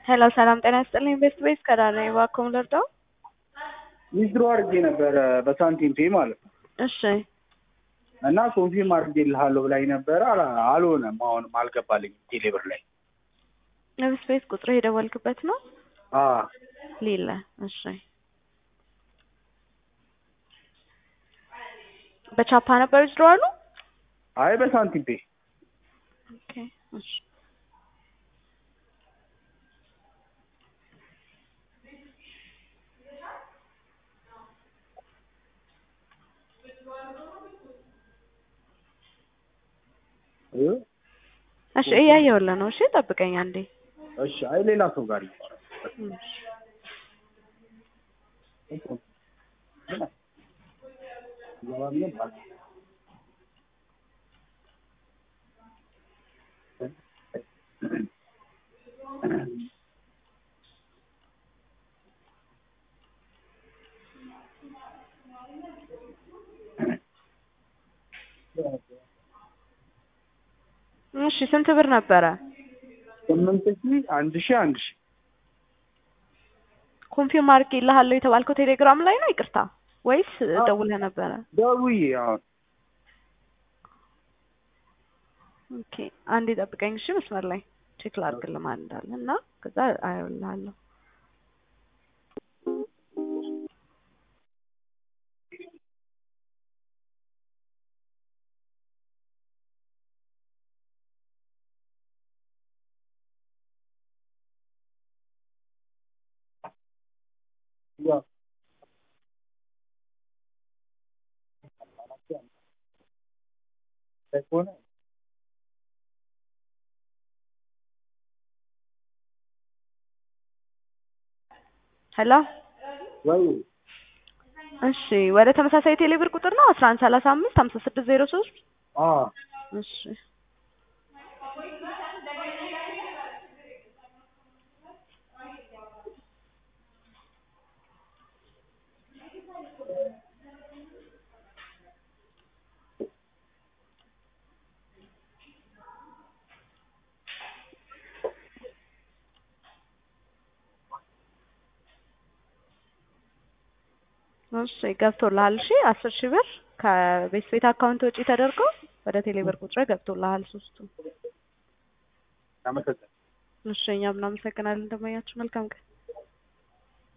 ሄሎ ሰላም ጤና ይስጥልኝ። ቤስት ቤስ ከዳር ነኝ። እባክዎ ምን ልርዳው? ዊዝድሮ አድርጌ ነበረ በሳንቲም ፔ ማለት ነው እሺ እና ኮንፊርም አድርጌልሃለሁ ብላኝ ነበረ። አላ- አልሆነም። አሁንም አልገባልኝም ቴሌብር ላይ ቤስት ቤስ ቁጥር የደወልክበት ነው? አ ሌለ እሺ። በቻፓ ነበር ዊዝድሮ አሉ? አይ በሳንቲም ፔ ኦኬ እሺ። እ? እሺ እያየሁልህ ነው። እሺ ጠብቀኝ አንዴ። እሺ አይ ሌላ ሰው ጋር ይባላል። እሺ። እሺ ስንት ብር ነበረ? ስምንት ሺ አንድ ሺ አንድ ሺ ኮንፊርም አድርጌልሃለሁ የተባልከው ቴሌግራም ላይ ነው? ይቅርታ ወይስ ደውለህ ነበረ? ደውዬ አሁን ኦኬ አንዴ ጠብቀኝ እሺ። መስመር ላይ ቼክ ላድርግልህ ማን እንዳለ እና ከዛ አየውልሃለሁ። ያው ከሆነ ሄሎ ወይ እሺ ወደ ተመሳሳይ ቴሌብር ቁጥር ነው አስራ አንድ ሰላሳ አምስት ሀምሳ ስድስት ዜሮ ሶስት አ እሺ እሺ ገብቶልሃል። እሺ አስር ሺህ ብር ከቤት ቤት አካውንት ወጪ ተደርጎ ወደ ቴሌብር ቁጥር ገብቶልሃል ሶስቱ። አመሰግናለሁ። እሺ እኛም እናመሰግናለን። እንደማያችሁ መልካም ቀን